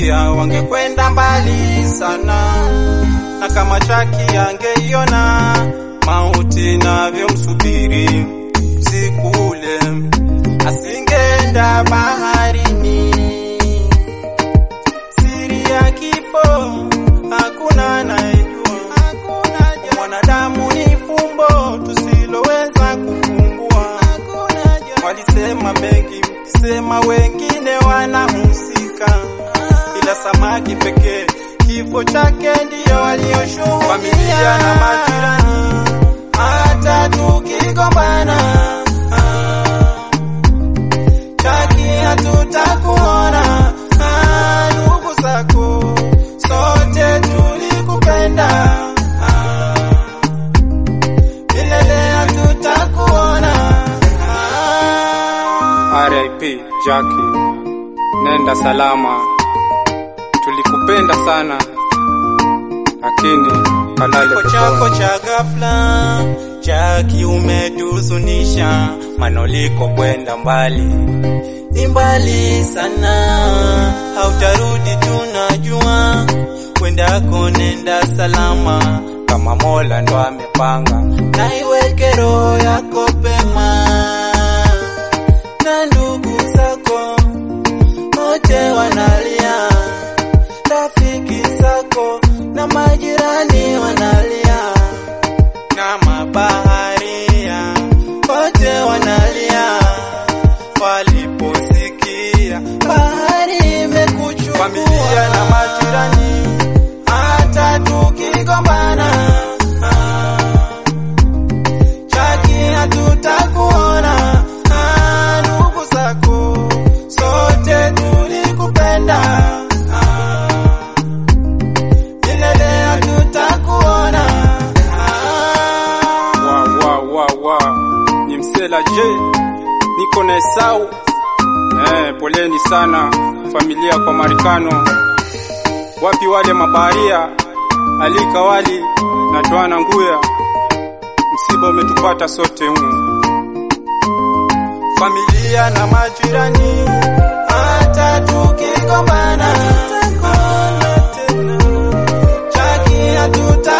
angechukia wangekwenda mbali sana, na kama Chaki angeiona mauti navyomsubiri usiku ule, asingeenda baharini. Siri ya kifo hakuna anayejua, mwanadamu ni fumbo tusiloweza kufumbua. Walisema mengi, mkisema wengine wanahusika, ila samaki pekee kifo chake ndiyo walioshuhudia. Familia na majirani, hata tukigombana, Chaki hatutakuona. Ah, ndugu zako sote tulikupenda, Ah, milele hatutakuona. Ah, RIP Jackie, nenda salama. Tulikupenda sana, lakini kalale Kifo chako cha ghafla Chaki umetuzunisha, manoliko kwenda mbali ni mbali sana, hautarudi tunajua, kwendako nenda salama, kama Mola ndo amepanga, na iweke roho yako pema, na ndugu zako wote wanalia, rafiki zako na majirani wanalia, na mabaharia wote wanalia waliposikia bahari imekuchukua. Familia na majirani, hata tukigombana, ah, Chaki hatutakuona. Ah, ndugu zako sote tulikupenda, ah, milele hatutakuona. Ah, wa wa wa wa ni msela J, niko na Esau. Eh, poleni sana familia kwa Marikano. Wapi wale mabaharia Ali Kawali na Joana Nguya? Msiba umetupata sote humu. familia na majirani, hata tukigombana, Chaki hatuta